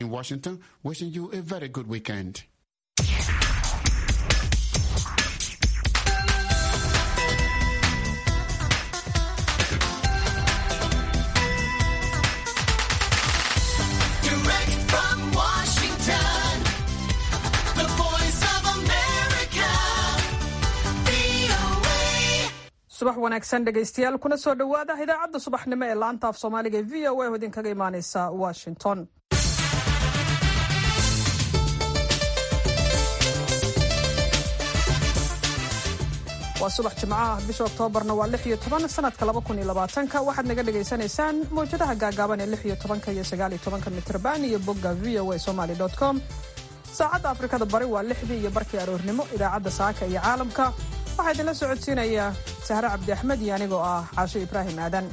In Washington, wishing you a very good weekend. Direct from Washington, the voice of America, VOA. subax wanaagsan dhegaystayaal kuna soo dhowaada idaacadda subaxnimo ee laanta af soomaaliga ee v o a oo idinkaga imaaneysa washington waa subax jimco ah bisha oktoobarna waa lix iyo toban sanadka laba kun iyo labaatanka waxaad naga dhagaysanaysaan mawjadaha gaagaaban ee lix iyo tobanka iyo sagaal iyo tobanka mitrban iyo bogga v o a somaly com saacadda afrikada bari waa lixdii iyo barkii aroornimo idaacadda saaka iyo caalamka waxaa idinla socodsiinaya sahre cabdi axmed iyo anigoo ah caasho ibraahim aadan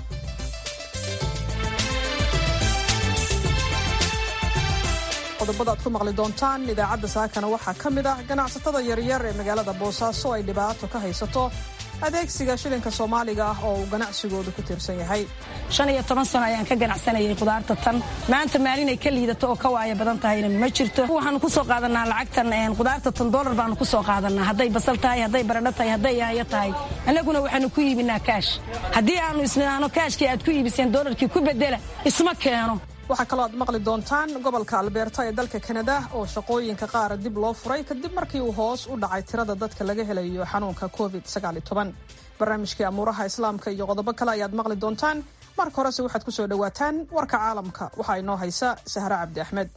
qodobada aad ku maqli doontaan idaacadda saakana waxaa ka mid ah ganacsatada yaryar ee magaalada boosaaso ay dhibaato ka haysato adeegsiga shilinka soomaaliga ah oo uu ganacsigoodu ku tiirsan yahay shan iyo toban sano ayaan ka ganacsanayay khudaarta tan maanta maalin ay ka liidato oo ka waaya badan tahayna ma jirto waxaanu ku soo qaadanaa lacagtan khudaarta tan doolar baanu ku soo qaadanaa hadday basal tahay hadday baradho tahay hadday yaayo tahay annaguna waxaanu ku iibinaa kaash haddii aanu isnidhaano kaashkii aad ku iibiseen doolarkii ku bedela isma keeno waxaa kaloo aad maqli doontaan gobolka albeerta ee dalka kanada oo shaqooyinka qaar dib loo furay kadib markii uu hoos u dhacay tirada dadka laga helayo xanuunka covid barnaamijkii amuuraha islaamka iyo qodobo kale ayaad maqli doontaan marka horese waxaad ku soo dhowaataan warka caalamka waxaa inoo haysa sahre cabdi axmed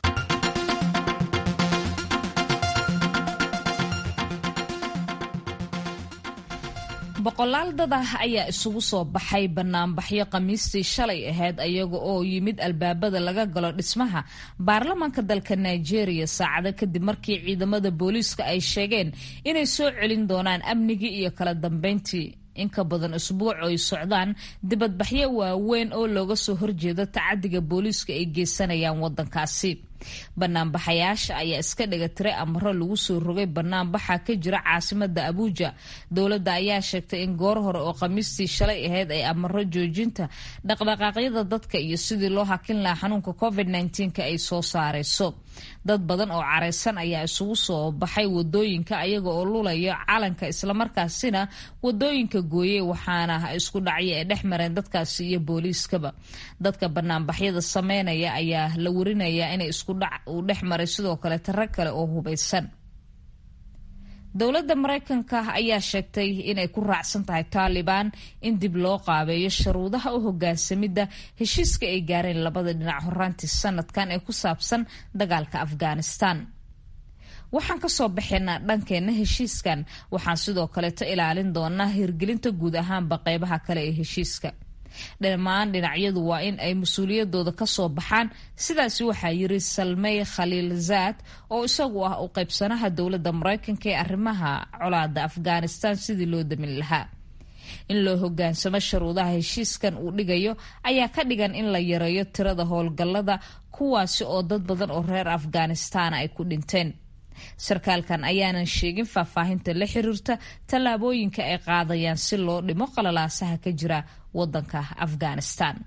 boqolaal dad ah ayaa isugu soo baxay banaanbaxyo khamiistii shalay ahayd ayaga oo yimid albaabada laga galo dhismaha baarlamaanka dalka nigeria saacado kadib markii ciidamada booliiska ay sheegeen inay soo celin doonaan amnigii iyo kala dambeyntii in ka badan usbuuc ay socdaan dibadbaxyo waaweyn oo looga soo horjeedo tacadiga booliiska ay geysanayaan wadankaasi banaanbaxayaasha ayaa iska dhiga tiray amaro lagu soo rogay banaanbaxa ka jira caasimada abuuja dowladda ayaa sheegtay in goor hore oo khamiistii shalay ahayd ay amaro joojinta dhaqdhaqaaqyada dadka iyo sidii loo hakin lahaa xanuunka covid -19 ay soo saareyso dad badan oo careysan ayaa isugu soo baxay wadooyinka ayaga oo lulaya calanka islamarkaasina wadooyinka gooyey waxaana isku dhacya ee dhex mareen dadkaasi iyo booliiskaba dadka banaanbaxyada sameynaya ayaa la warinaya inay isku dhac uu dhex maray sidoo kale taro kale oo hubaysan dowladda maraykanka ayaa sheegtay inay ku raacsan tahay taalibaan in dib loo qaabeeyo sharuudaha u hogaansamidda heshiiska ay gaareen labada dhinac horaantii sanadkan ee ku saabsan dagaalka afghanistan waxaan kasoo baxaynaa dhankeenna heshiiskan waxaan sidoo kaleeto ilaalin doonaa hirgelinta guud ahaanba qeybaha kale ee heshiiska dhammaan dhinacyadu waa in ay mas-uuliyadooda kasoo baxaan sidaasi waxaa yiri salmey khaliil zaad oo isagu ah u qaybsanaha dowladda maraykanka ee arrimaha colaada afghanistan sidii loo damin lahaa in loo hogaansamo sharuudaha heshiiskan uu dhigayo ayaa ka dhigan in la yareeyo tirada howlgallada kuwaasi oo dad badan oo reer afghanistan ay ku dhinteen sarkaalkan ayaanan sheegin faahfaahinta la xiriirta tallaabooyinka ay qaadayaan si loo dhimo qalalaasaha ka jira wadanka afghanistan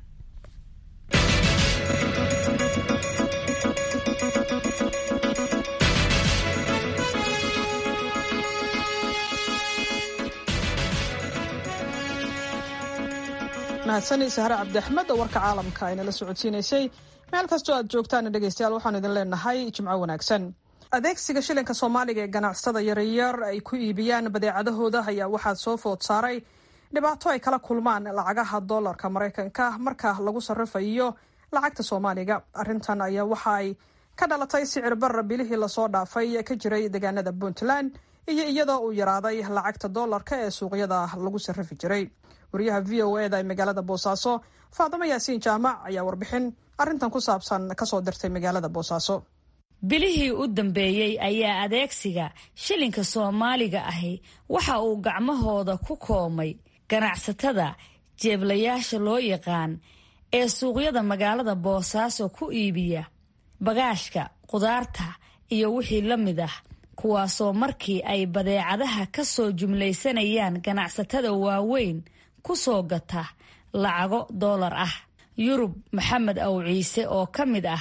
mahadsani sahre cabdi axmed oo warka caalamka aynala socodsiinaysay meel kastoo aad joogtaan dhegaystayaal waxaanu idin leenahay jimco wanaagsan adeegsiga shilinka soomaaliga ee ganacsatada yaryar ay ku iibiyaan badeecadahooda ayaa waxaa soo food saaray dhibaato ay kala kulmaan lacagaha doolarka maraykanka marka lagu sarrifayo lacagta soomaaliga arrintan ayaa waxa ay ka dhalatay sicir barra bilihii lasoo dhaafay ka jiray deegaanada puntland iyo iyadoo uu yaraaday lacagta doolarka ee suuqyada lagu sarrifi jiray wariyaha v o eda ee magaalada boosaaso faadimo yaasiin jaamac ayaa warbixin arrintan ku saabsan kasoo dirtay magaalada boosaaso bilihii u dambeeyey ayaa adeegsiga shilinka soomaaliga ahi waxa uu gacmahooda ku koomay ganacsatada jeeblayaasha loo yaqaan ee suuqyada magaalada boosaaso ku iibiya bagaashka qudaarta iyo wixii la mid ah kuwaasoo markii ay badeecadaha ka soo jumlaysanayaan ganacsatada waaweyn ku soo gata lacago doolar ah yurub maxamed aw ciise oo ka mid ah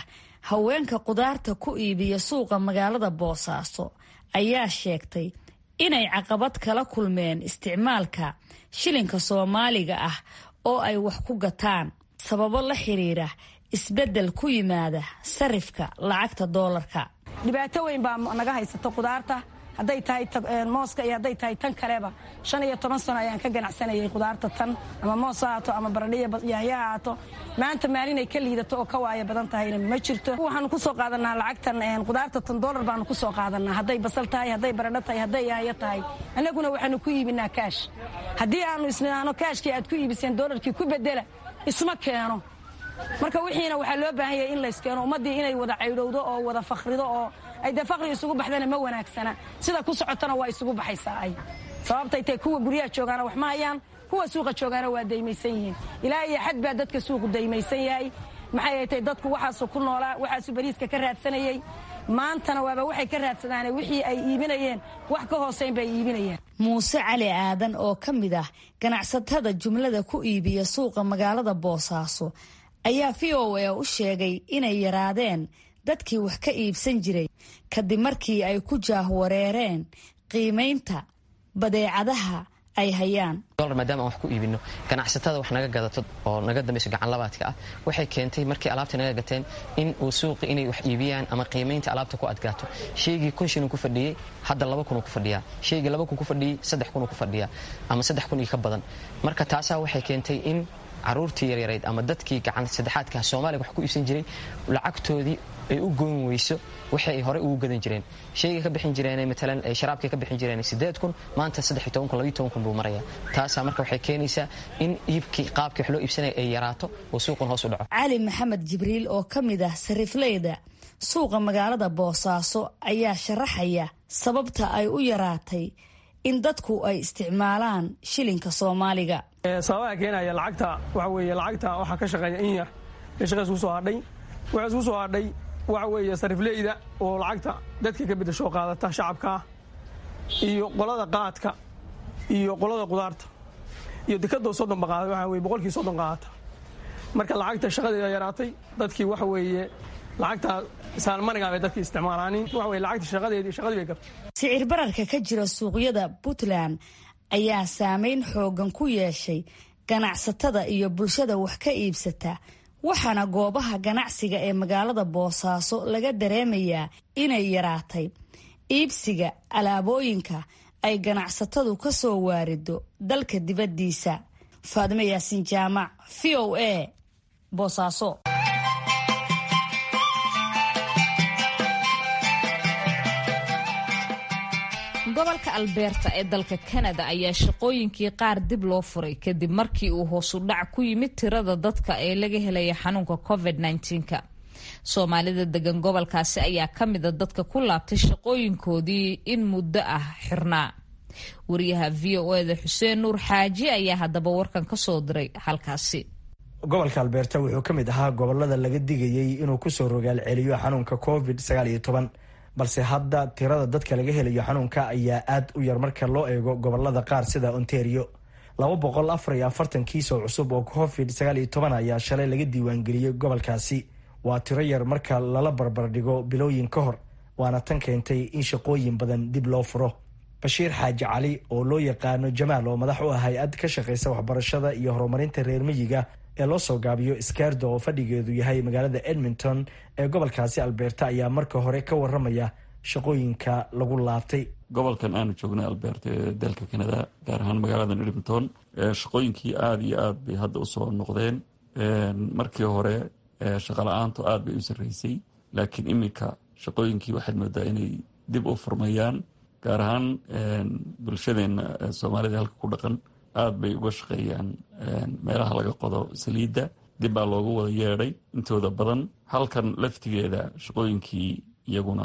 haweenka qudaarta ku iibiya suuqa magaalada boosaaso ayaa sheegtay inay caqabad kala kulmeen isticmaalka shilinka soomaaliga ah oo ay wax ku gataan sababo la xiriira isbeddel ku yimaada sarifka lacagta doolarka dhibaato weyn baa naga haysata qudaarta hadday tahay mooska iyo hadday tahay tan kaleba shan iyo toban sano ayaan ka ganacsanayay qudaarta tan ama moos ha haato ama baradhiya yaahya ha haato maanta maalinay ka liidato oo ka waaya badan tahayna ma jirto waxaanu kusoo qaadanaa lacagtan qudaarta tan doolar baanu kusoo qaadanaa hadday basal tahay hadday baradho tahay hadday yaahyo tahay annaguna waxaanu ku iibinaa kaash haddii aanu isnidhaano kaashkii aad ku iibiseen doolarkii ku bedela isma keeno marka wixiina waxaa loo baahan yahay in layskeeno ummaddii inay wada caydhowdo oo wada fakhrido oo ay dee faqri isugu baxdana ma wanaagsana sida ku socotana waa isugu baxaysaa ay sababtay tahay kuwa guryaha joogaana wax ma hayaan kuwa suuqa joogaana waa daymaysan yihiin ilaa iyo xad baa dadka suuqu daymaysan yahay maxay tay dadku waxaasu ku noolaa waxaasu bariiska ka raadsanayey maantana waaba waxay ka raadsadaane wixii ay iibinayeen wax ka hooseyn bay iibinayaan muuse cali aadan oo ka mid ah ganacsatada jumlada ku iibiya suuqa magaalada boosaaso ayaa v o a u sheegay inay yaraadeen dadkii wax ka iibsan jiray kadib markii ay ku jaahwareereen qiimaynta badeecadaha ay hayaan dolar maadaama aan wax ku iibino ganacsatada wax naga gadato oo naga dambayso gacanlabaadka ah waxay keentay markii alaabta naga gateen in uu suuqi inay wax iibiyaan ama qiimaynta alaabta ku adkaato shaygii kun shilin ku fadhiyey hadda laba kun ku fadhiyaa shaygii laba kun ku fadhiyey saddex kun ku fadhiyaa ama saddex kun iyo ka badan marka taasaa waxay keentay in caruurtii yaryarayd ama dadkii gacan saddexaadka soomaaliga wax ku iibsan jiray lacagtoodii ay u goyn weyso waxay ay horey ugu gadan jireen shaygay ka bixin jireen maalan sharaabkay ka bixin jireen sideed kun maanta saddex iyo toban kun labiyo toban kun buu maraya taasaa marka waxay keenaysaa in iibkii qaabkii wax loo iibsanaya ay yaraato oo suuqun hoos u dhaco cali maxamed jibriil oo ka mid ah sarifleyda suuqa magaalada boosaaso ayaa sharaxaya sababta ay u yaraatay in dadku ay isticmaalaan shilinka soomaaliga sababaha keenaya lacagta waxa weeye lacagta waxaa ka shaqeeya in yar ee shaqa isku soo hadhay waxaa isku soo hadhay waxa weeye sarifleyda oo lacagta dadka ka bedasho qaadata shacabka ah iyo qolada qaadka iyo qolada qudaarta iyo dekadoo soddon baqaada waxa weye boqolkii soddon qaadata marka lacagta shaqadeeda yaraatay dadkii waxa weeye lacagta saalmaniga bay dadkii isticmaalaanin waxa weye lacagta shaqadeedii shaqadii bay gabtay sicir bararka ka jira suuqyada puntland ayaa saameyn xoogan ku yeeshay ganacsatada iyo bulshada wax ka iibsata waxaana goobaha ganacsiga ee magaalada boosaaso laga dareemayaa inay yaraatay iibsiga alaabooyinka ay ganacsatadu ka soo waarido dalka dibaddiisa faadimo yaasiin jaamac v o a boosaaso gobolka albeerta ee dalka kanada ayaa shaqooyinkii qaar dib loo furay kadib markii uu hoosu dhac ku yimid tirada dadka ee laga helaya xanuunka covid -19ka soomaalida degan gobolkaasi ayaa ka mida dadka ku laabtay shaqooyinkoodii in muddo ah xirnaa wariyaha v o eda xuseen nuur xaaji ayaa haddaba warkan ka soo diray halkaasi gobolka albeerta wuxuu ka mid ahaa gobolada laga digayey inuu kusoo rogaal celiyo xanuunka covid balse hadda tirada dadka laga helayo xanuunka ayaa aad u yar marka loo eego gobolada qaar sida ontario laba boqol afar iyo afartan kiis oo cusub oo covid sagaal iyo toban ayaa shalay laga diiwaangeliyey gobolkaasi waa tiro yar marka lala barbardhigo bilooyin ka hor waana tan keentay in shaqooyin badan dib loo furo bashiir xaaji cali oo loo yaqaano jamaal oo madax u ah hay-ad ka shaqeysa waxbarashada iyo horumarinta reer miyiga ee loo soo gaabiyo skardo oo fadhigeedu yahay magaalada edmonton ee gobolkaasi albeerta ayaa marka hore ka waramaya shaqooyinka lagu laabtay gobolkan aanu joognay albeerta ee dalka canada gaar ahaan magaaladan edmonton shaqooyinkii aada iyo aad bay hadda usoo noqdeen markii hore shaqa la-aantu aad bay u sarreysay laakiin iminka shaqooyinkii waxaad moodaa inay dib u furmayaan gaar ahaan bulshadeena soomaalida halka ku dhaqan aada bay uga shaqeeyaan meelaha laga qodo saliidda dib baa loogu wada yeedhay intooda badan halkan laftigeeda shaqooyinkii iyaguna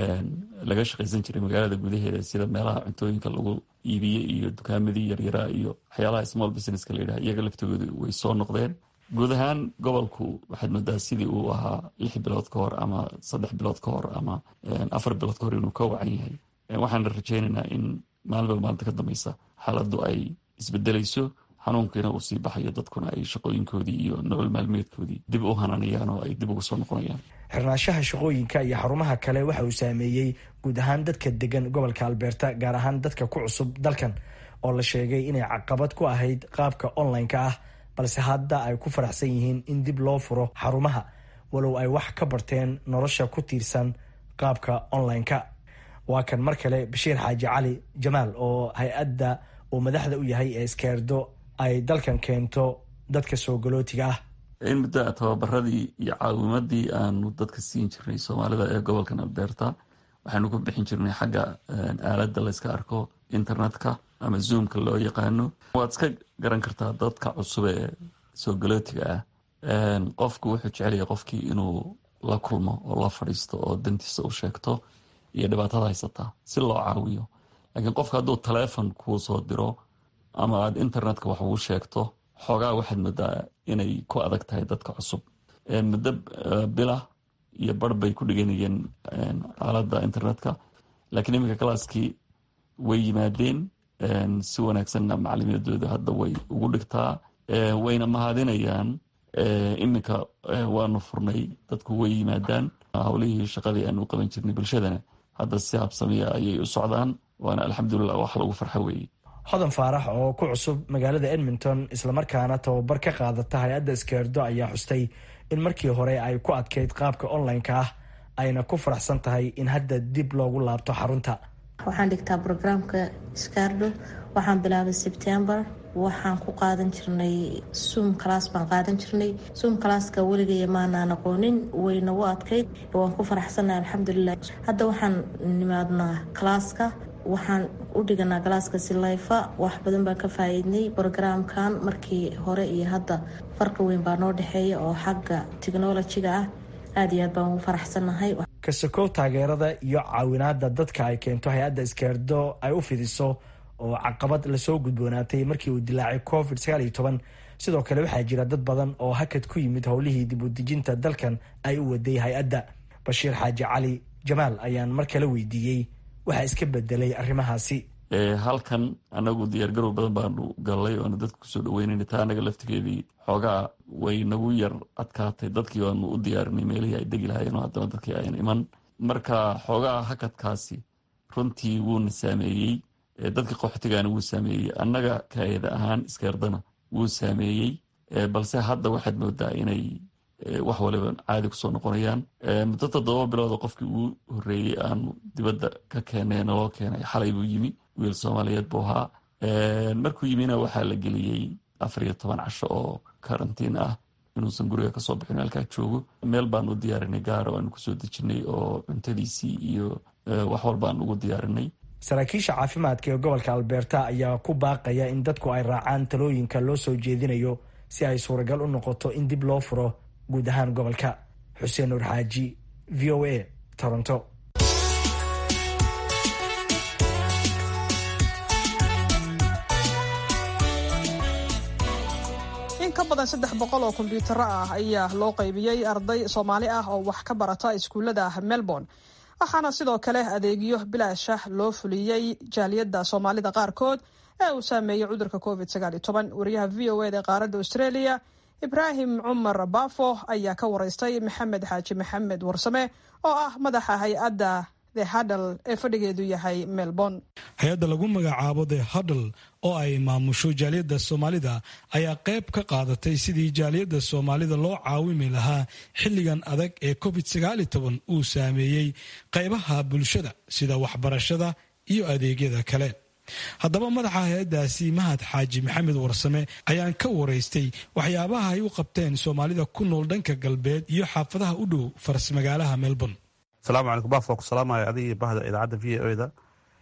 laga shaqaysan jiray magaalada gudaheeda sida meelaha cuntooyinka lagu iibiye iyo dukaamadii yaryaraa iyo waxyaalaha small businesska layidhaha iyaga laftigooda way soo noqdeen guud ahaan gobolku waxaad moodaa sidii uu ahaa lix bilood ka hor ama saddex bilood ka hor ama afar bilood ka hor inuu ka wacan yahay waxaana rajeynaynaa in maalinba maalinta ka dambeysa xaaladdu ay isbedelayso xanuunkiina uu sii baxayo dadkuna ay shaqooyinkoodii iyo nolol maalmeedkoodii dib u hananayaan oo ay dib ugu soo noqonayaan xirnaanshaha shaqooyinka iyo xarumaha kale waxa uu saameeyey guud ahaan dadka degan gobolka albeerta gaar ahaan dadka ku cusub dalkan oo la sheegay inay caqabad ku ahayd qaabka online-ka ah balse hadda ay ku faraxsan yihiin in dib loo furo xarumaha walow ay wax ka barteen nolosha ku tiirsan qaabka online-ka waa kan mar kale bashiir xaaji cali jamaal oo hay-adda uu madaxda u yahay ee iskeerdo ay dalkan keento dadka soo galootiga ah in muddo tababaradii iyo caawimadii aanu dadka siin jirnay soomaalida ee gobolkan albeerta waxaanu ku bixin jirnay xagga aaladda layska arko internetka ama zoomka loo yaqaano waad iska garan kartaa dadka cusub ee soo galootiga ah qofku wuxuu jecelyahay qofkii inuu la kulmo oo la fadhiisto oo dantiisa u sheegto iyo dhibaatada haysataa si loo caawiyo laakiin qofka hadduu taleefon kuu soo diro ama aad internetka wax ugu sheegto xoogaa waxaad moodaa inay ku adag tahay dadka cusub muddo bilah iyo bar bay ku dhiganayeen aaladda internetka laakiin iminka kalaaskii way yimaadeen si wanaagsanna macalimiinadooda hadda way ugu dhigtaa wayna mahadinayaan iminka waanu furnay dadku way yimaadaan howlihii shaqadii aanu qaban jirnay bulshadana hadda si habsamiya ayay u socdaan waana alxamdulilah wax lagu farxo weeye hodan faarax oo ku cusub magaalada edmonton islamarkaana tababar ka qaadata hay-adda iskeerdo ayaa xustay in markii hore ay ku adkeyd qaabka online-ka ah ayna ku faraxsan tahay in hadda dib loogu laabto xarunta waxaan dhigtaa brograamka scardo waxaan bilaabay sebtembar waxaan ku qaadan jirnay suum kalaas baan qaadan jirnay suum kalaaska weligay maanaan aqoonin wayna u adkayd waan ku faraxsannahay alxamdulilah hadda waxaan nimaadnaa kalaaska waxaan u dhiganaa galaaska silayfa wax badan baan ka faa-iidnay brogaraamkan markii hore iyo hadda farqi weyn baa noo dhexeeya oo xagga technolojiga ah aada iyo aad baan ugu faraxsannahay kasakow taageerada iyo caawinaada dadka ay keento hay-adda iskeerdo ay u fidiso oo caqabad lasoo gudboonaatay markii uu dilaacay covid sagaal iyo toban sidoo kale waxaa jira dad badan oo hakad ku yimid howlihii dib u dejinta dalkan ay u waday hay-adda bashiir xaaji cali jamaal ayaan mar kale weydiiyey waxaa iska bedelay arrimahaasi halkan anagu diyaargarow badan baanu galnay oona dadka kusoo dhaweynayna taa anaga laftigeedii xoogaa way nagu yar adkaatay dadkii waanu u diyaarinay meelihii ay degi lahaayeen oo haddana dadkii ayan iman marka xoogaa hakadkaasi runtii wuuna saameeyey dadka qaxootigaana wuu saameeyey annaga kaayada ahaan iskeerdana wuu saameeyey balse hadda waxaad moodaa inay wax waliba caadi kusoo noqonayaan muddo toddoba bilooda qofkii ugu horeeyey aanu dibadda ka keenay naloo keenay xalay buu yimi wiil soomaaliyeed buu ahaa markuu yimina waxaa la geliyey afar iyo toban casho oo karantiin ah inuusan guriga kasoo bixin halkaa joogo meel baan u diyaarinay gaara aanu kusoo dejinay oo cuntadiisii iyo wax walbaan ugu diyaarinay saraakiisha caafimaadka ee gobolka albeerta ayaa ku baaqaya in dadku ay raacaan talooyinka loo soo jeedinayo si ay suuragal u noqoto in dib loo furo guud ahaan gobolka xuseen nuur xaaji v o a toronto in ka badan saddex boqol oo kombyuutaro ah ayaa loo qaybiyey arday soomaali ah oo wax ka barata iskuullada melbourne waxaana sidoo kale adeegyo bilaasha loo fuliyey jaaliyadda soomaalida qaarkood ee uu saameeyey cudurka covid wariyaha v o eda ee qaaradda australia ibraahim cumar baafo ayaa ka waraystay maxamed xaaji maxamed warsame oo ah madaxa hay-adda the hadal ee fadhigeedu yahay melbourne hay-adda lagu magacaabo the hadal oo ay maamusho jaaliyadda soomaalida ayaa qayb ka qaadatay sidii jaaliyadda soomaalida loo caawimi lahaa xilligan adag ee covid uu saameeyey qaybaha bulshada sida waxbarashada iyo adeegyada kale haddaba madaxa hay-addaasi mahad xaaji maxamed warsame ayaan ka waraystay waxyaabaha ay u qabteen soomaalida ku nool dhanka galbeed iyo xaafadaha u dhow farsmagaalaha melbourne asalaamu calaykum baaf waa ku salaamaya adiga bahda idaacadda v o da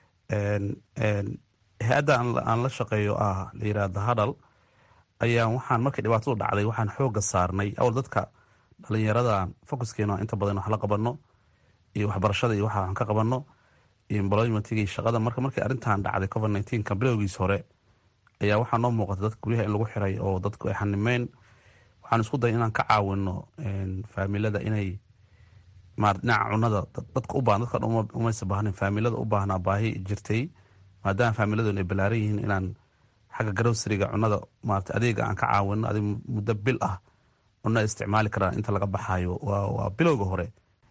hay-adda aan la shaqeeyo ah la yirahda hadal ayaan waxaan markii dhibaatadu dhacday waxaan xooga saarnay awal dadka dhalinyaradan focuskeena inta badan wax la qabano iyo waxbarashada iyo waxa waxaan ka qabano iyo employmentiga iyo shaqada marka markii arrintan dhacday covid nineteenka bilowgiis hore ayaa waxaa noo muuqata dadka guryaha in lagu xiray oo dadku ay xanimeyn waxaan isku daya inaan ka caawino faamilada inay dhinaca cunada dadka u baahan dadka umaysa baahnin faamilada u baahnaa baahi jirtay maadaama faamiladun ay balaaran yihiin inaan xagga garowsariga cunada maarata adeega aan ka caawino adig muddo bil ah una isticmaali karaan inta laga baxayo waa bilowga hore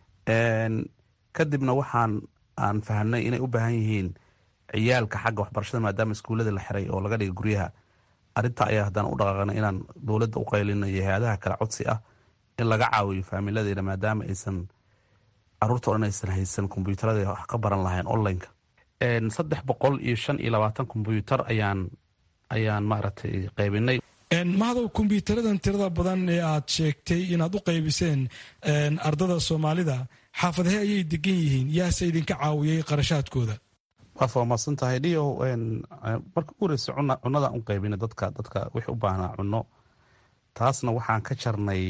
kadibna waxaan aan fahamnay inay u baahan yihiin ciyaalka xagga waxbarashada maadaama iskuullada la xiray oo laga dhigay guryaha arinta ayaa haddana u dhaqaaqna inaan dowladda u qaylino iyo hay-adaha kale codsi ah in laga caawiyo faamiladeena maadaama aysan caruurta o dhan aysan haysan kombyuutarada wax ka baran lahayn onlineka saddex boqol iyo shan iyo labaatan kombyuutar ayaan ayaan maaragtay qaybinay mahadow kombyuutaradan tirada badan ee aad sheegtay inaad u qaybiseen ardada soomaalida xaafadahee ayay degan yihiin yaase idinka caawiyey qarashaadkooda waa faahmaadsan tahay dhiyo marka u horeysa cunadaan u qaybina dadka dadka wixii u baahnaa cuno taasna waxaan ka jarnay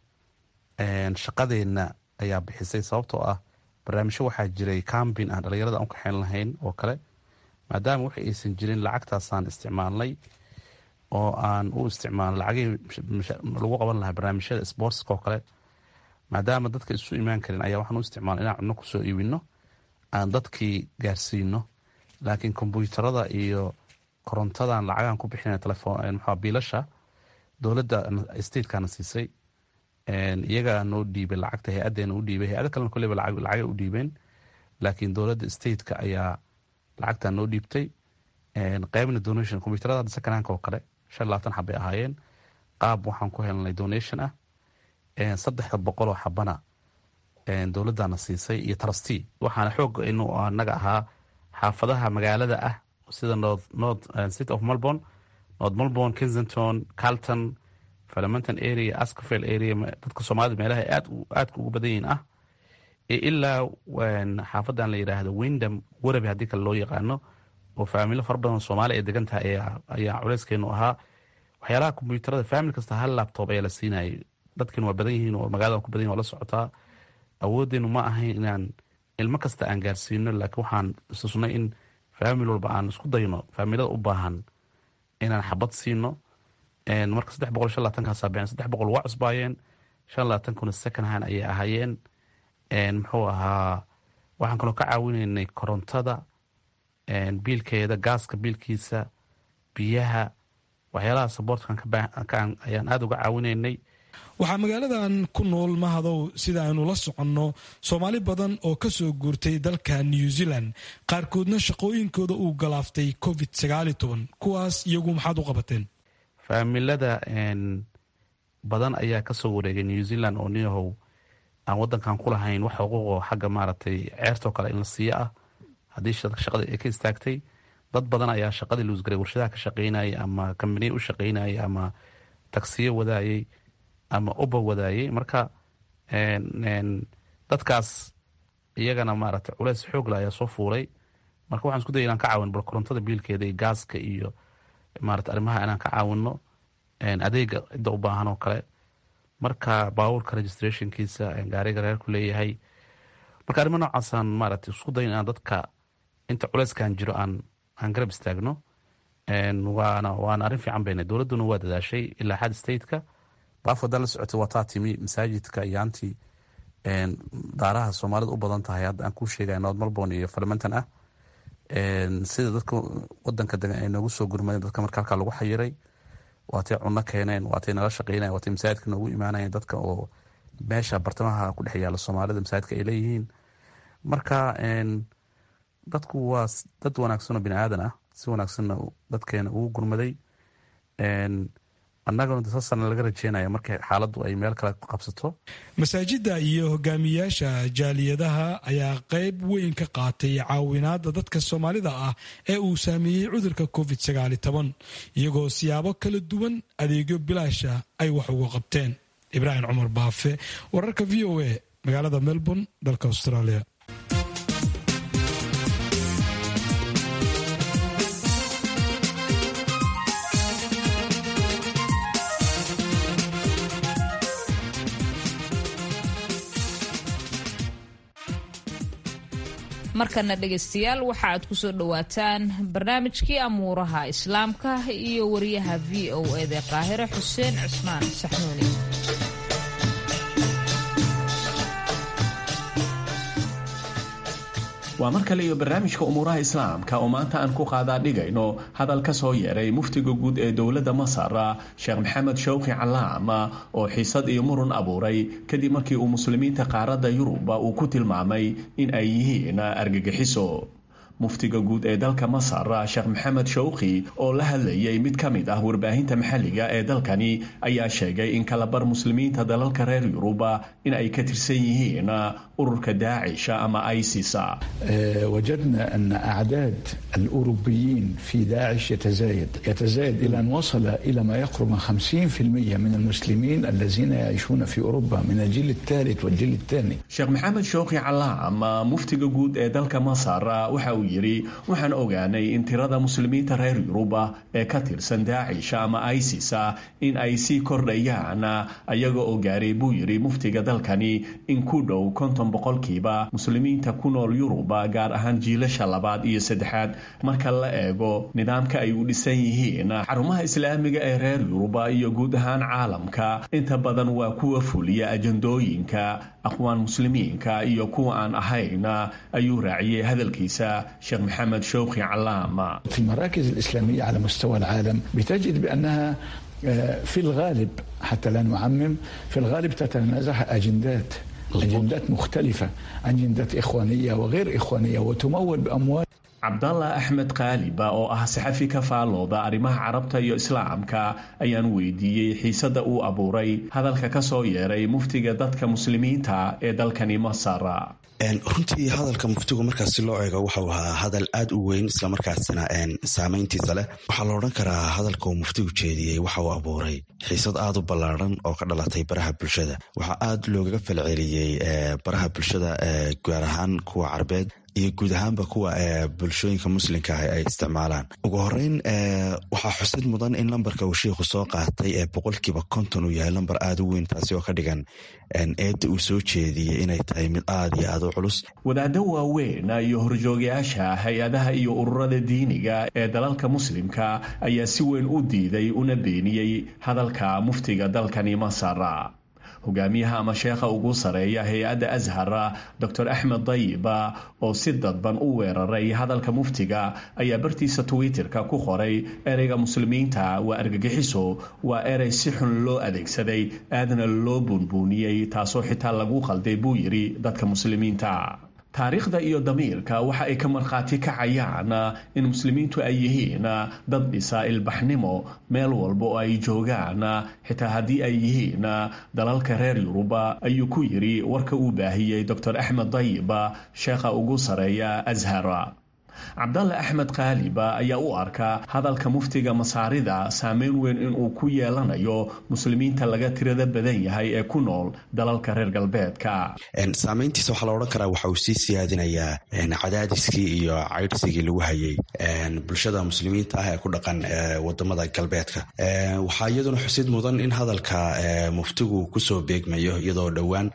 shaqadeenna ayaa bixisay sababtoo ah barnaamijyo waxaa jiray cambin aan dhalinyarada u kaxeyn lahayn oo kale maadaama wax aysan jirin lacagtaasaan isticmaalnay oo aan u isticmaalno lacagihii lagu qaban lahaa barnaamijyada sportska oo kale maadaama dadka isu imaan karin ayaa waxaan u isticmaalna inaan cunno kusoo iibino aan dadkii gaarsiino laakiin kombyuutarada iyo korontadan lacagaan ku bixina telefon maxaa biilasha dowladda statekaana siisay iyagaa noo dhiibay lacagta hay-adeena u dhiibay hay-ada kalena koleyba lacagay u dhiibeen laakiin dowladda stateka ayaa lacagtaa noo dhiibtay qaybna donation kombyuutarada hadda sakanaanka oo kale shan labaatan xabay ahaayeen qaab waxaan ku helnay donation ah saddexda boqol oo xabana dowladana siisay iyo trusty waxaana xoog inuu anaga ahaa xaafadaha magaalada ah sida north city of melbourne north melbourne kensington carlton parliamentan area ascafel area dadka soomaalida meelaha aad aadka ugu badan yihiin ah ilaa xaafadan la yidhaahdo windham warabi haddii kale loo yaqaano oo faamilo fara badan soomaali ay degan tahay ayaa culeyskeenu ahaa waxyaalaha kombyuutarada faamil kasta hal labtob ayaa la siinayay dadkiina waa badan yihiin oo magaalada ku badan yihin waa la socotaa awoodeenu ma ahayn inaan ilmo kasta aan gaarsiino laakiin waxaan isusnay in faamil walba aan isku dayno faamilada u baahan inaan xabad siino marka saddex boqol shan labaatankaasa bixin saddex boqol waa cusbaayeen shan labaatankuna second hand ayay ahaayeen muxuu ahaa waxaan kaloo ka caawinaynay korontada biilkeeda gaaska biilkiisa biyaha waxyaalaha saboortkan ayaan aada uga caawinaynay waxaa magaaladan ku nool mahadow sida aynu la soconno soomaali badan oo ka soo guurtay dalka new zealand qaarkoodna shaqooyinkooda uu galaaftay covid kuwaas iyagu maxaad u qabateen faamilada badan ayaa kasoo wareegay new zealand oo niyahow aan wadankan ku lahayn wax xuquuqo xagga maaragtay ceertoo kale in la siiyo ah haddii shaqada ay ka istaagtay dad badan ayaa shaqadii luusgaray warshadaha ka shaqaynayay ama kambaniya u shaqaynayay ama tagsiyo wadaayay ama uba wadaayay marka dadkaas iyagana maaragtay culeys xoogla ayaa soo fuulay marka waxaan isku daya inaan ka caawin bal korontada biilkeeda iyo gaaska iyo maarata arrimaha inaan ka caawino adeega cidda u baahan oo kale marka baabuurka registrationkiisa gaariga reerku leeyahay marka arrimo noocaasaan maaragtay isku dayin inaan dadka inta culeyskan jiro aan aan garab istaagno waana waana arrin fiican bayna dowladduna waa dadaashay ilaa xad stateka baaf haddaan la socotay waa taa timi masaajidka iyo antii daaraha soomaalida u badan tahay hadda aan kuu sheegaya north melbourne iyo parliamentan ah sida dadka wadanka degan ay noogu soo gurmadeen dadka marka halkaa lagu xayiray waatay cunno keeneen waatay nala shaqeynayen waatay masaajidka noogu imaanayeen dadka oo meesha bartamaha ku dhex yaalla soomaalida masaajidka ay leeyihiin marka dadku waa dad wanaagsanoo bini aadan ah si wanaagsanna dadkeena ugu gurmaday annagana saasana laga rajeynaya markay xaaladdu ay meel kale qabsato masaajidda iyo hogaamiyaasha jaaliyadaha ayaa qayb weyn ka qaatay caawinaadda dadka soomaalida ah ee uu saameeyey cudurka covid iyagoo siyaabo kala duwan adeegyo bilaasha ay wax uga qabteen ibraahim cumar baafe wararka v o a magaalada melbourne dalka australia markana dhegaystayaal waxa aad kusoo dhowaataan barnaamijkii amuuraha islaamka iyo wariyaha v o eda qaahire xuseen cusmaan saxnuuni waa mar kale iyo barnaamijka umuuraha islaamka oo maanta aan ku qaadaa dhigayno hadal ka soo yeeray muftiga guud ee dowladda masar sheekh maxamed shawqi calaam oo xiisad iyo murun abuuray kadib markii uu muslimiinta qaaradda yurub uu ku tilmaamay in ay yihiin argagixiso muftiga guud ee dalka masar sheekh maxamed shawqi oo la hadlayay mid ka mid ah warbaahinta maxalliga ee dalkani ayaa sheegay in kalabar muslimiinta dalalka reer yurub in ay ka tirsan yihiin ururka daacisha ama isis وجدنا أن أعداد الأوروبيين في داعش يتزايد يتزايد إلى أن وصل إلى ما يقرب من 50% من المسلمين الذين يعيشون في أوروبا من الجيل الثالث والجيل الثاني sheekh maxamed shawqi calaam muftiga guud ee dalka masar waxa uu yidhi waxaan ogaanay in tirada muslimiinta reer yuruba ee ka tirsan daacisha ama isis in ay sii kordhayaan ayaga oo gaaray buu yidhi muftiga dalkani in ku dhow konton boqolkiiba muslimiinta ku nool yuruba gaar ahaan jiilasha labaad iyo saddexaad marka la eego nidaamka ay u dhisan yihiin xarumaha islaamiga ee reer yuruba iyo guud ahaan caalamka inta badan waa kuwa fuliya ajandooyinka aqwaan muslimiinka iyo kuwa aan ahayn ayuu raaciyey hadalkiisa sheekh maxamed shawqi calaam في المراكز الإسلامية على مستوى العالم بتجد بأنها في الغالب حتى لا نعمم في الغالب تتنازع أجندات أجندات مختلفة أجندات إخوانية وغير إخوانية وتمول بأموال cabdalla axmed qaaliba oo ah saxafi ka faalooda arrimaha carabta iyo islaamka ayaan weydiiyey xiisadda uu abuuray hadalka ka soo yeeray muftiga dadka muslimiinta ee dalkani masar runtii hadalka muftigu markaas si loo eego waxau ahaa hadal aad u weyn islamarkaasna saameyntiisa leh waxaa la odhan karaa hadalka uu muftigu jeediyey waxa uu abuuray xiisad aad u ballaadhan oo ka dhalatay baraha bulshada waxaa aad loogaga falceliyey baraha bulshada gaar ahaan kuwa carbeed iyo guud ahaanba kuwa bulshooyinka muslimka ah ay isticmaalaan ugu horeyn waxaa xusid mudan in lambarka uu shiikhu soo qaatay ee boqolkiiba konton uu yahay lambar aad u weyn taasi oo ka dhigan eedda uu soo jeediyey inay tahay mid aad iyo aad u culus wadaaddo waaweyn iyo horjoogayaasha hay-adaha iyo ururada diiniga ee dalalka muslimka ayaa si weyn u diiday una beeniyey hadalka muftiga dalkani masar hogaamiyaha ama sheekha ugu sareeya hay-adda ashar dor axmed dayiba oo si dadban u weeraray hadalka muftiga ayaa bartiisa twitterka ku qoray ereyga muslimiinta waa argagixiso waa erey si xun loo adeegsaday aadna loo buunbuuniyey taasoo xitaa lagu qalday buu yidhi dadka muslimiinta taariikhda iyo damiirka waxa ay ka markhaati kacayaan in muslimiintu ay yihiin dad dhisa ilbaxnimo meel walba oo ay joogaan xitaa haddii ay yihiin dalalka reer yuruba ayuu ku yidhi warka uu baahiyey dor axmed dayiba sheekha ugu sareeya ashar cabdalle axmed kaaliba ayaa u arkaa hadalka muftiga masaarida saameyn weyn inuu ku yeelanayo muslimiinta laga tirada badan yahay ee ku nool dalalka reer galbeedka saameyntiisa waxaa la odhan karaa waxa uu sii siyaadinayaa cadaadiskii iyo caydhsigii lagu hayay bulshada muslimiinta ah ee ku dhaqan wadamada galbeedka waxaa iyaduna xusid mudan in hadalka muftigu kusoo beegmayo iyadoo dhowaan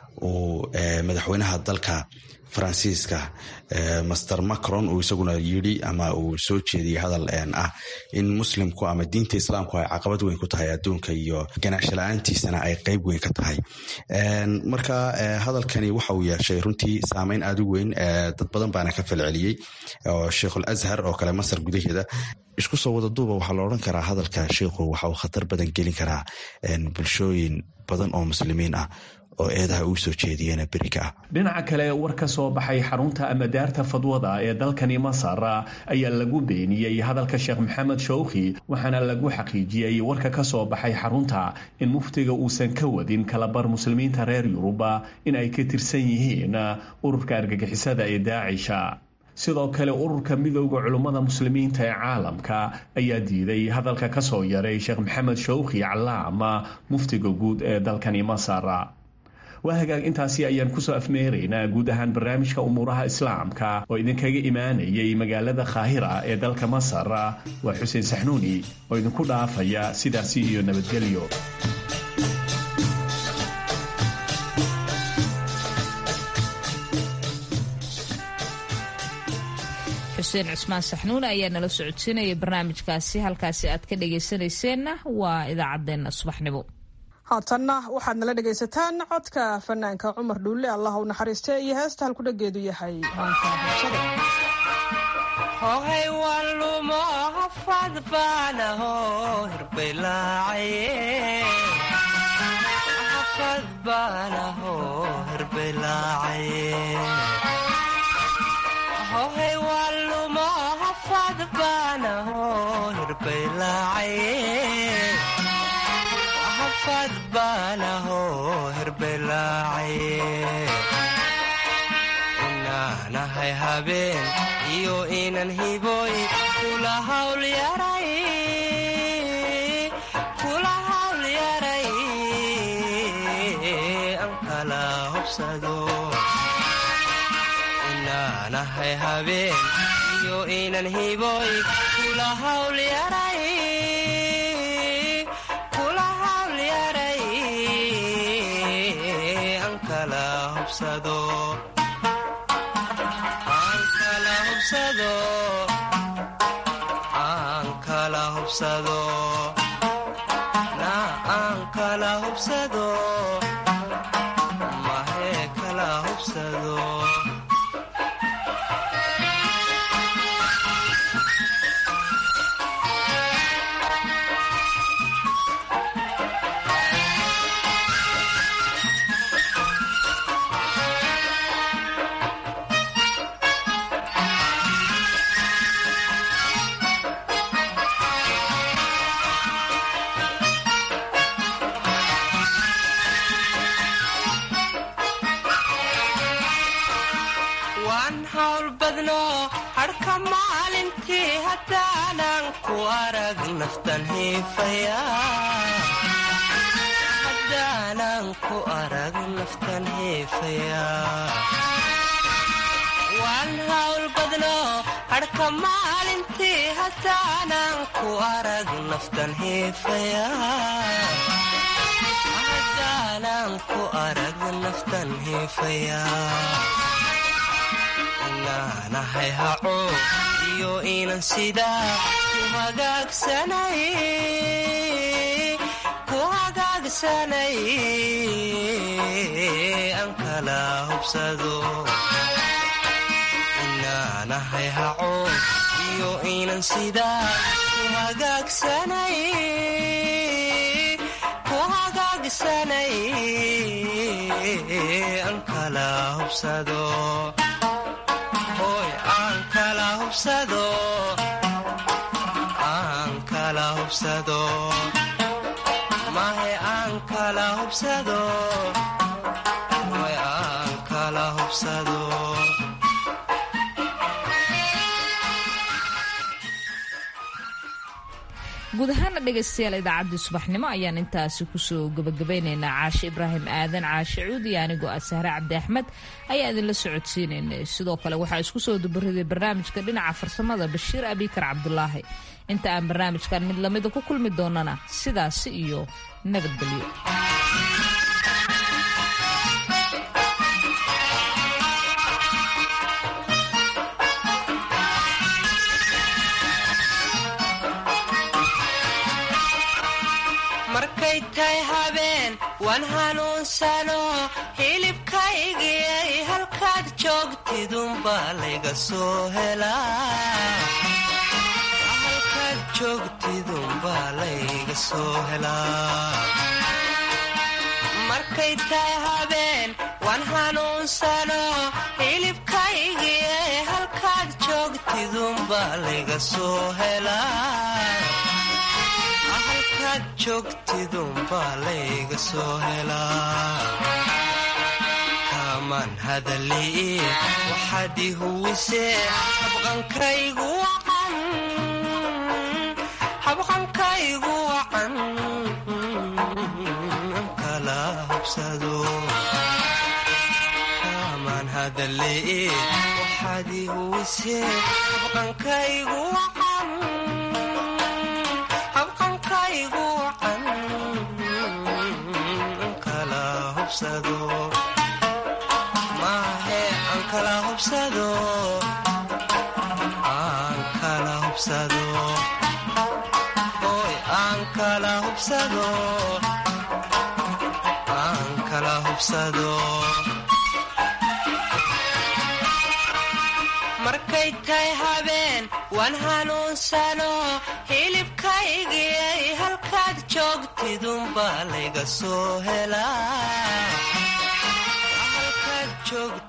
uu madaxweynaha dalka faransiiska master macron uu isaguna yidhi ama uu soo jeediyey hadal ah in muslimku ama diinta islaamku ay caqabad weyn ku tahay adduunka iyo ganaacsho la-aantiisana ay qeyb weyn ka tahay marka hadalkani waxa uu yeeshay runtii saameyn aad u weyn dad badan baana ka falceliyey oo sheikhul ashar oo kale masar gudaheeda isku soo wada duuba waxaa la odhan karaa hadalka sheikhu waxa uu khatar badan gelin karaa bulshooyin badan oo muslimiin ah oo eedaha uu soo jeediyena beriga ah dhinaca kale war ka soo baxay xarunta ama daarta fadwada ee dalkani masar ayaa lagu beeniyey hadalka sheekh maxamed shawkhi waxaana lagu xaqiijiyey warka ka soo baxay xarunta in muftiga uusan ka wadin kalabar muslimiinta reer yuruba in ay ka tirsan yihiin ururka argagixisada ee daacisha sidoo kale ururka midooda culummada muslimiinta ee caalamka ayaa diiday hadalka ka soo yaray sheekh maxamed shawkhi calaama muftiga guud ee dalkani masar waa hagaag intaasi ayaan kusoo afmeeraynaa guud ahaan barnaamijka umuuraha islaamka oo idinkaga imaanayay magaalada khaahira ee dalka masar waa xuseen saxnuuni oo idinku dhaafaya sidaasi iyo nabadgelyo xuseen cusmaan saxnuun ayaa nala socodsiinaya barnaamijkaasi halkaasi aad ka dhagaysanayseena waa idaacaddeenna subaxnimo haatanna waxaad nala dhegaysataan codka fanaanka cumar dhuulle allah u naxariiste iyo heesta halkudhageedu yahay hohay walumo hafad baanaho hirbelaacaye baanaho hirbelaacaye hohay walumo hafad baanaho hirbelaacaye hafad baanaho hirbelaacaye inaanahay habeen iyo inan hiboy kula hawl yaray kula hawl yaray an kala hobsado inaanahay habeen iyo inan hiboy kula hawl yaray kula hawl yaray an kala hobsado aan kala hubsado na aan kala hubsado mahee kala hubsado waan hawl badno hadhka maalintii haddaanan ku arag naftan hiifaya haddaanan ku arag naftan hiifaya waan hawl badno hadhka maalintii haddaanan ku arag naftan hiifaya haddaanan ku arag naftan hiifaya inaanahay haco iyo inan sidaa ku hagaagsanay ku hagaagsanay an kala hubsado inaanahay haco iyo inan sidaa ku hagaagsanay ku hagaagsanay an kala hubsado hoy aan kala hubsado aan kala hubsado mahe aan kala hubsado hoy aan kala hubsado guud ahaana dhegaystayaal idaacaddii subaxnimo ayaan intaasi kusoo gabagabaynaynaa caashe ibraahim aadan caashe cuud iyo anigoo ah sahre cabdi axmed ayaa idinla socodsiinaynay sidoo kale waxaa isku soo dubariday barnaamijka dhinaca farsamada bashiir abikar cabdulaahi inta aan barnaamijkan mid lamida ku kulmi doonana sidaasi iyo nabadgelyo markay tahay habeen waan hanuunsano hilibkaygiyay halkaad joogtidunbaa layga soo helaahalkaad joogtidunbaa layga soo helaa markay tahay habeen waan hanuunsano hilibkaygiyay halkaad joogtidunbaa layga soo helaa halkaad joogtidunbaa layga soo helaa kaamaan hadalii waxaad i huwisee habqankaygu wacan habqankaygu wacan kala hubsado kaamaan hadalii waxaad i huwisee habqankaygu wacan habqankaygu wacan kala hubsado maahe aan kala hubsado aan kala hubsado hoy aan kala hubsado hubsado markay tahay habeen waan hanuunsano hilibkaygiyay halkaad joogtidunbaa layga soo helaa halkaad joogtid